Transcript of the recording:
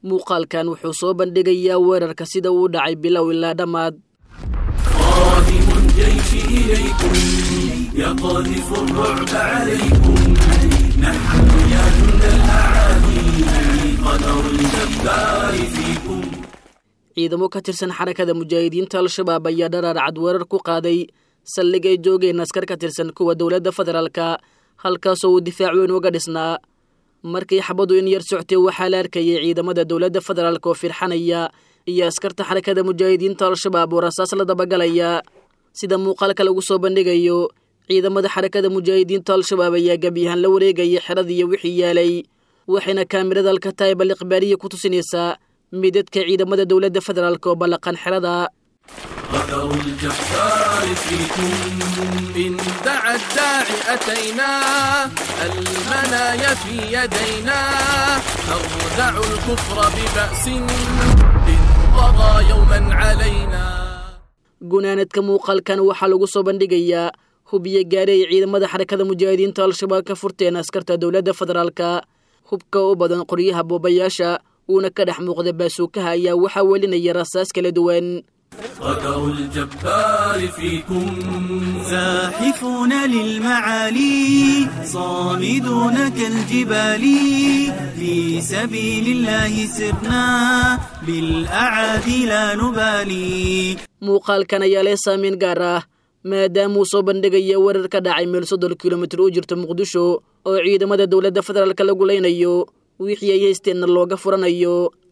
muuqaalkan wuxuu soo bandhigayaa weerarka sida uu dhacay bilow ilaa dhammaad قادم الجيش إليكم يقذف الرعب عليكم نحن يا جند الأعادي قدر الجبار فيكم ciidamo ka tirsan xarakada mujaahidiinta al-shabaab ayaa dharaar cad weerar ku qaaday saldhig ay joogeen askar ka tirsan kuwa dowladda federaalka halkaasoo uu difaac weyn uga dhisnaa markii xabadu in yar soctay waxaa la arkayay ciidamada dowladda federaalk oo firxanaya iyo askarta xarakada mujaahidiinta al-shabaab oo rasaas la dabagalaya sida muuqaalka lagu soo bandhigayo ciidamada xarakada mujaahidiinta al-shabaab ayaa gebyahaan la wareegaya xeradiiyo wixii yaalay waxayna kaamirada alkataayib al ikhbaariya ku tusinaysaa midadka ciidamada dowladda federaalk oo ballaqan xerada قدر الجبار فيكم إن دعا الداعي أتينا المنايا في يدينا نردع الكفر ببأس إن طغى يوما علينا gunaanadka muuqaalkan waxaa lagu soo bandhigayaa hubiyo gaari ay ciidamada xarakada mujaahidiinta al-shabaab ka furteen askarta dowladda federaalka hubka u badan qoryaha boobayaasha uuna ka dhex muuqda baasuukaha ayaa waxaa welinaya rasaas kala duwan قدر الجبار فيكم زاحفون للمعالي صامدون كالجبال في سبيل الله سرنا بالأعادي لا نبالي muuqaalkan ayaa leh saamayn gaar ah maadaamuu soo bandhigaya weerar ka dhacay meel soddon kilomitir u jirta muqdisho oo ciidamada dowladda federaalka lagu leynayo wixii ay haysteenna looga furanayo